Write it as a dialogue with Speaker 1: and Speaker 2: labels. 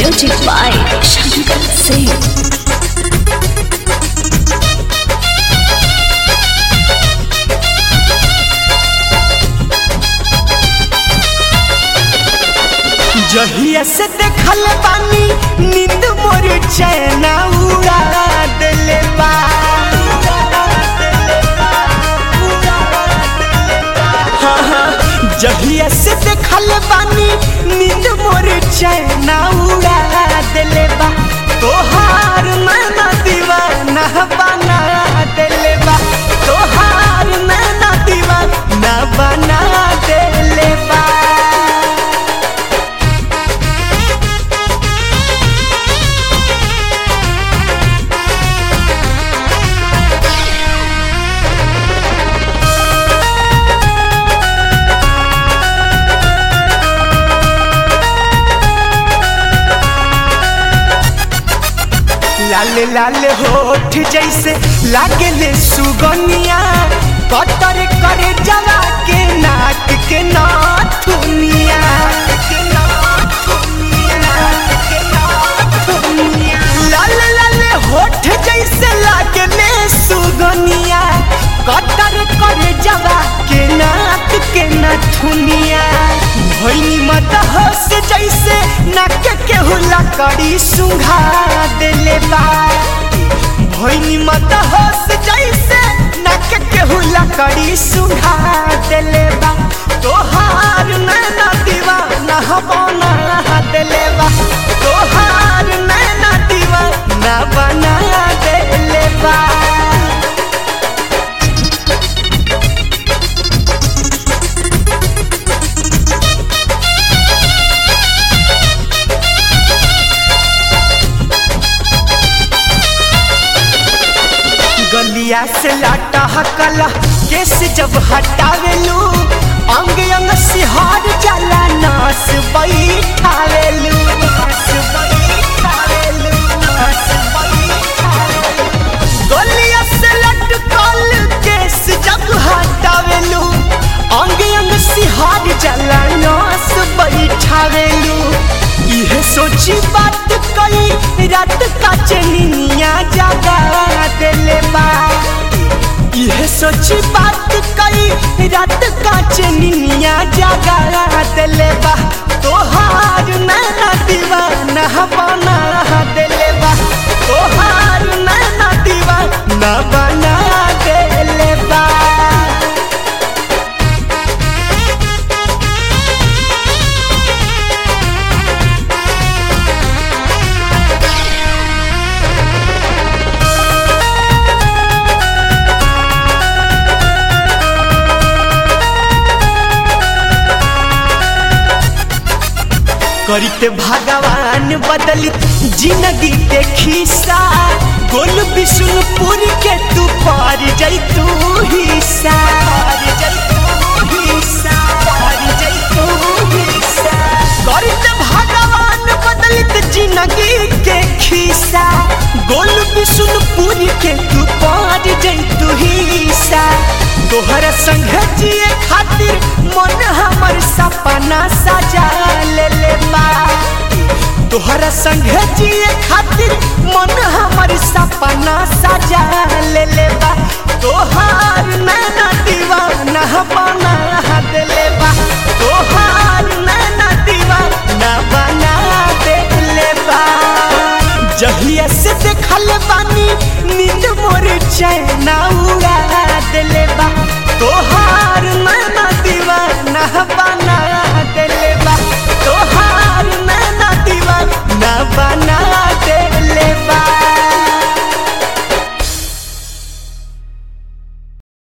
Speaker 1: Music by Shankar Singh.
Speaker 2: जहिया से देखल बानी नींद मोर चैना उड़ा देले बा हाँ, हाँ, जहिया से देखल बानी नींद मोर चैना उड़ा देले बा तोहार नैना दीवाना बना देले बा तोहार नैना दीवाना बना देले बा लाल लाल होठ जैसे लागले सुगनिया कतर करे जला के नाक के नाथुनिया लाल लाल होठ जैसे लागले सुगनिया कतर करे जला के नाक के नाथुनिया भैनी मत हंस जैसे नाक के हुला करी सुंघा देले बा भैनी मत हंस जैसे नाक के हुला करी सुंघा देले बा तोहार नैना दीवाना बना देले बा तोहार नैना दीवाना बना देले बा गलिया से लाटा हकला केस जब हटावेलू अंग अंग सिहार जाला नास बैठावेलू नास बैठावेलू, नास बैठावेलू। गलिया से लटकल केस जब हटावेलू अंग अंग सिहार जाला नास बैठावेलू इहे सोची बात कई रात का चनिया जागा देले बा इहे सोची बात कई रात का चनिया जागा देले बा तोहार नैना दीवाना बना देले बा तोहार नैना दीवाना बना देले बा करते भगवान बदलित जिंदगी के खिस्सा गोल विष्णुपुर के तू पार जैतू हिस्सा पार जैतू हिस्सा, पार जैतू हिस्सा। करते भगवान बदलित जिंदगी के खिस्सा गोल विष्णुपुर के तू पार जैतू हिस्सा तोहर संग जिए खातिर मन हमर सपना सजा ले ले बा तोहर संग जिए खातिर मन हमर सपना सजा ले ले बा तोहार नैना दीवाना बना देले बा तोहार नैना दीवाना बना देले बा जहिया से देखल बानी नींद मोर चैना उड़ा